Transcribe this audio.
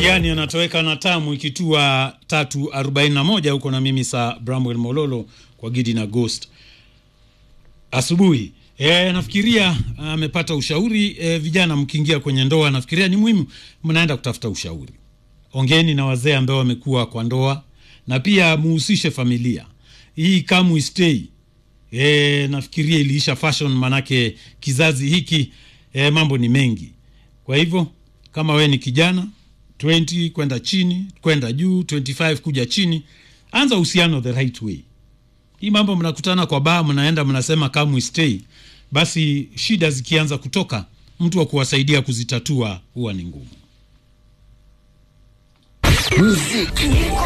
Mtihani anatoweka na tamu ikitua tatu arobaini na moja huko na mimi saa Bramwell Mololo kwa Gidi na Ghost asubuhi. E, nafikiria amepata ushauri e, vijana mkiingia kwenye ndoa, nafikiria ni muhimu mnaenda kutafuta ushauri. Ongeni na wazee ambao wamekuwa kwa ndoa na pia muhusishe familia. Hii come we stay e, nafikiria iliisha fashion, manake kizazi hiki e, mambo ni mengi. Kwa hivyo kama we ni kijana 20 kwenda chini kwenda juu 25 kuja chini, anza uhusiano the right way. Hii mambo mnakutana kwa baa, mnaenda mnasema come we stay, basi shida zikianza kutoka, mtu wa kuwasaidia kuzitatua huwa ni ngumu. Muziki